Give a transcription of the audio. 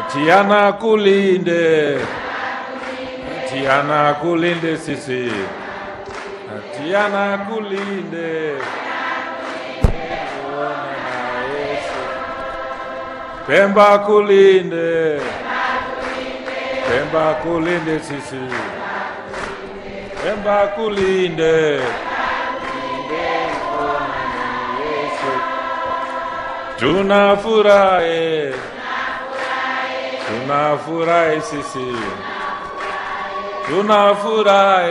Tiana kulinde, Tiana kulinde sisi, Tiana kulinde. Tuone na Yesu. Pemba kulinde, Pemba kulinde sisi, Pemba kulinde. Tunafurahi, tunafurahi sisi, tunafurahi.